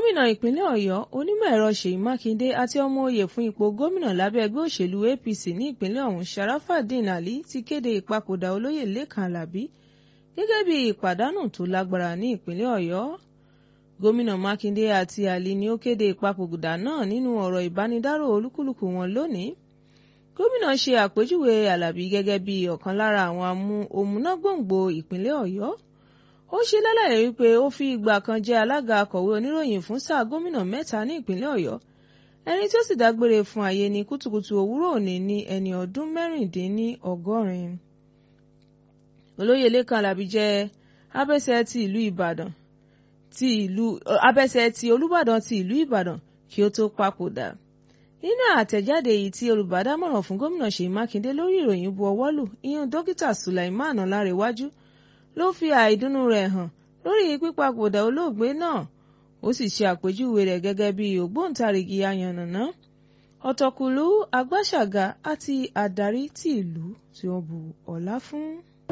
gómìnà ìpínlẹ̀ ọ̀yọ́ onímọ̀ ẹ̀rọ ṣèyí mákindé àti ọmọ oyè fún ipò gómìnà lábẹ́ ẹgbẹ́ òṣèlú apc ní ìpínlẹ̀ ọ̀hún sharafadeen ali ti kéde ìpapòdà olóyè lẹ́kàn alábí gẹ́gẹ́ bí ìpàdánù tó lágbára ní ìpínlẹ̀ ọ̀yọ́ gómìnà mákindé àti ali ni ó kéde ìpapòdà náà nínú ọ̀rọ̀ ìbánidárò olúkúlùkù wọn lónìí gómìnà ṣe àpèjúwe alábí gẹ́gẹ́ bí ọ̀kan lára àwọn òmùnágbòǹgbò ìpínlẹ̀ ọ̀yọ́ ó ṣe lálàyé wípé ó fi ìgbà kan jẹ́ alága akọ̀wé oníròyìn fún sáà gómìnà mẹ́ta ní ìpínlẹ̀ ọ̀yọ́ ẹni tí ó sì dágbére fún ayé ní kùtùkùtù òwúrọ̀ òní ní ẹni ọdún mẹ́rìndínlọ́gọ́rin olóyè lẹ́kàn alábí jẹ́ abẹ́sẹ̀ ti ìlú ìbàdàn ti ìlú abẹ́sẹ̀ ti olúbàdàn ti ìlú ìbàdàn kí ó tó papòdà nínú àtẹ̀jáde èyí tí olùbádámọ̀ràn fún gómìnà ṣèyí mákindé lórí ìròyìn bu ọwọ́ lù ìyẹn dókítà sulaiman ọlárẹ̀wájú ló fi àìdùnnú rẹ̀ hàn lórí pípapòdà olóògbé náà ó sì ṣe àpèjúwe rẹ̀ gẹ́gẹ́ bí ògbóǹtarìgì ayànnàná ọ̀tọ̀kùlú agbáṣàgà àti adarí tí ìlú tí wọ́n bu ọlá fún.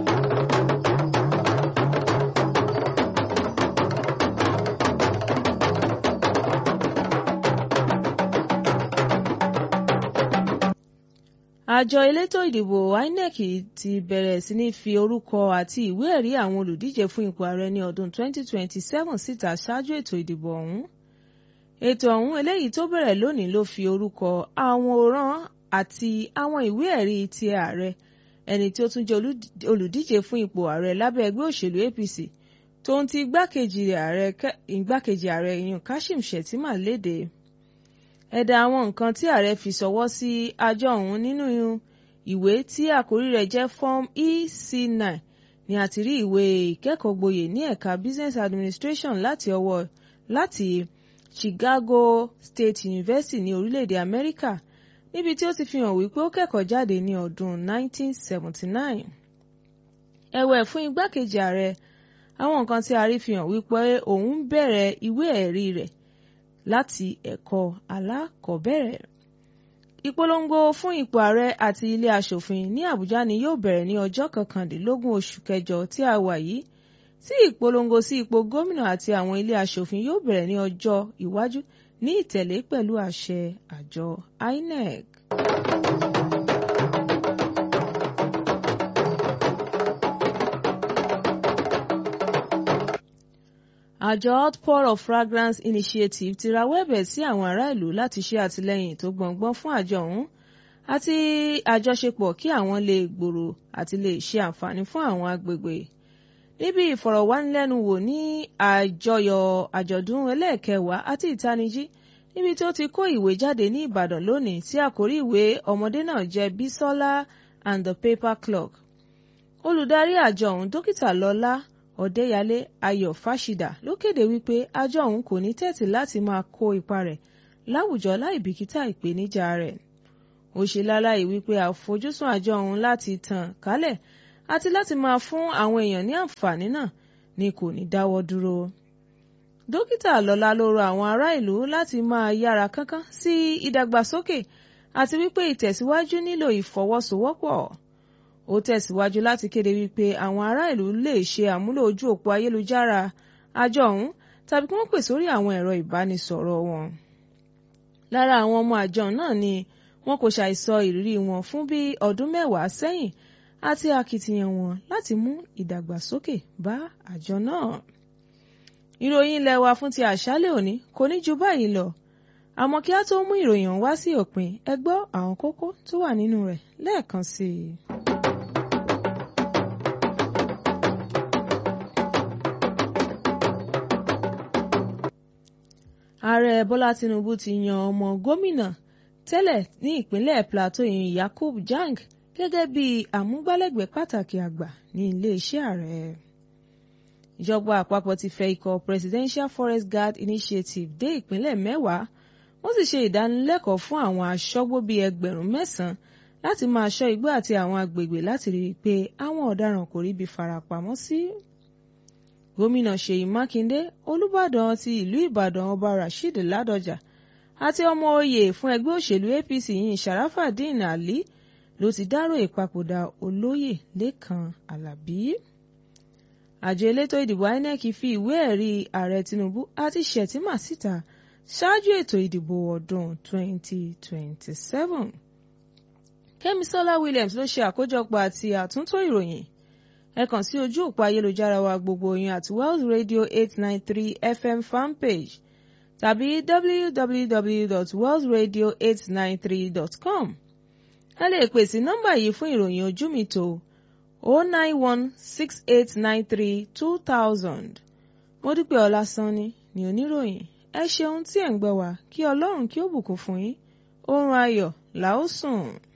àjọ elétò ìdìbò inec ti bẹ̀rẹ̀ sí ní fi orúkọ àti ìwé ẹ̀rí àwọn olùdíje fún ipò ààrẹ ní ọdún 2027 síta ṣáájú ètò ìdìbò ọ̀hún ètò ọ̀hún eléyìí tó bẹ̀rẹ̀ lónìí ló fi orúkọ àwòrán àti àwọn ìwé ẹ̀rí ti ààrẹ ẹni tí ó tún jẹ́ olùdíje fún ipò ààrẹ lábẹ́ ẹgbẹ́ òṣèlú apc tó ń ti igbákejì ààrẹ ìyún kashim shettima léde ẹ̀dà àwọn nǹkan tí ààrẹ fi ṣọwọ́ sí àjọ ọ̀hún nínú ìwé tí àkórí rẹ̀ jẹ́ form ec9 ni a ti rí ìwé ìkẹ́kọ̀ọ́gboyè ní ẹ̀ka business administration láti ọwọ́ láti chicago state university ní orílẹ̀-èdè amẹ́ríkà níbi tí ó ti fi hàn wípé ó kẹ́kọ̀ọ́ jáde ní ọdún 1979. ẹ̀wẹ̀ fún igbákejì ààrẹ àwọn nǹkan tí a rí fi hàn wípé òun bẹ̀rẹ̀ ìwé ẹ̀rí rẹ̀ láti ẹ̀kọ́ alákọ̀ọ́bẹ̀rẹ̀. ìpolongo fún ipò ààrẹ àti ilé aṣòfin ní àbújá ni yóò bẹ̀rẹ̀ ní ọjọ́ kọkàndínlógún oṣù kẹjọ tí a wà yìí tí ìpolongo sí ipò gómìnà àti àwọn ilé aṣòfin yóò bẹ̀rẹ̀ ní ọjọ́ iwájú ní ìtẹ̀lé pẹ̀lú àṣẹ àjọ inec. àjọ outpour of fragrance initiative ti rawọ́ ẹ̀bẹ̀ sí àwọn ará ìlú láti ṣe àtìlẹ́yìn tó gbọ̀ngbọ́n fún àjọ ọ̀hún àti àjọṣepọ̀ kí àwọn lè gbòòrò àti lè ṣe àǹfààní fún àwọn agbègbè. níbi ìfọ̀rọ̀wánilẹ́nuwò ní àjọyọ̀ àjọ̀dún ẹlẹ́ẹ̀kẹwàá àti ìtanijí níbi tí ó ti kó ìwé jáde ní ìbàdàn lónìí tí àkórí ìwé ọmọdé náà jẹ́ bísọ́lá and the paper clock. olùdarí àjọ ọ̀hún dókítà lọ́lá ọ̀dẹ́yàlé ayọ̀ fáṣídà ló kéde wípé àjọ ọ̀hún kò ní tẹ́tí láti máa kó ipa rẹ̀ láwùjọ láì bìkítà ìpèníjà rẹ̀. ó ṣe láláì wípé àfojúsùn àjọ ọ̀hún láti tàn kálẹ̀ àti láti máa fún àwọn èèyàn ní àǹfààní náà ni kò ní dáwọ́ dúró. dókítà lọ́lá ló rọ àwọn ará ìlú láti máa yára kánkán sí ìdàgbàsókè àti wípé ìtẹ̀síwájú nílò ìfọwọ́sowọ́pọ̀ ó tẹ̀síwájú láti kéde wípé àwọn ará ìlú lè ṣe àmúlò ojú òpó ayélujára àjọ ọ̀hún tàbí kí wọ́n pè sórí àwọn ẹ̀rọ ìbánisọ̀rọ̀ wọn. lára àwọn ọmọ àjọ náà ni wọn kò ṣàìsọ ìrírí wọn fún bí ọdún mẹ́wàá sẹ́yìn àti akitiyan wọn láti mú ìdàgbàsókè bá àjọ náà. ìròyìn ilé wa fún ti àṣálẹ́ òní kò ní ju báyìí lọ àmọ́ kí á tó mú ìròyìn wá sí òpin ẹ gbọ́ àwọn kókó tó wà nínú rẹ̀ lẹ́ẹ̀kan sí i. ààrẹ bọ́lá tinubu ti yan ọmọ gómìnà tẹ́lẹ̀ ní ìpínlẹ̀ plateau yìí yakub jang gẹ́gẹ́ bí àmúgbálẹ́gbẹ̀ẹ́ pàtàkì àgbà ní iléeṣẹ́ ààrẹ. ìjọba àpapọ̀ ti fẹ ikọ̀ presidential forest guard initiative dé ìpínlẹ̀ mẹ́wàá wọ́n sì ṣe ìdánilẹ́kọ̀ọ́ fún àwọn aṣọ́gbó bíi ẹgbẹ̀rún mẹ́sàn-án láti máa ṣọ́ igbó àti àwọn agbègbè láti rí i pé àwọn ọ̀daràn kò ríbi farapamọ́ sí. gómìnà ṣèyí mákindé olùbàdàn ti ìlú ìbàdàn ọba rasheed ládọjà àti ọmọ oyè fún ẹgbẹ́ òṣèlú apc yìí sharafadeen ali ló ti dárò ìpapòdà olóyè lẹ́kàn alábí. àjọ elétò ìdìbò INEC fi ìwé ẹ̀rí ààrẹ Tinubu àti Shettima síta ṣáájú ètò ìdìbò ọdún 2027. Kẹ́misọ́lá Williams ló ṣe àkójọpọ̀ àti àtúntò ìròyìn ẹ kàn sí ojú òpó ayélujára wa gbogbo yín àti Wells Radio 893 FM fanpage tàbí www.wellsradio893.com ẹ lè pè sí nọ́mbà yìí fún ìròyìn ojú mi tó 09168932000 Módúpẹ́ Ọlásánní ni oníròyìn ẹ ṣeun tí ẹ̀ ń gbọ́ wá kí Ọlọ́run kí ó bùkún fún yín oorun ayọ̀ là ó sùn.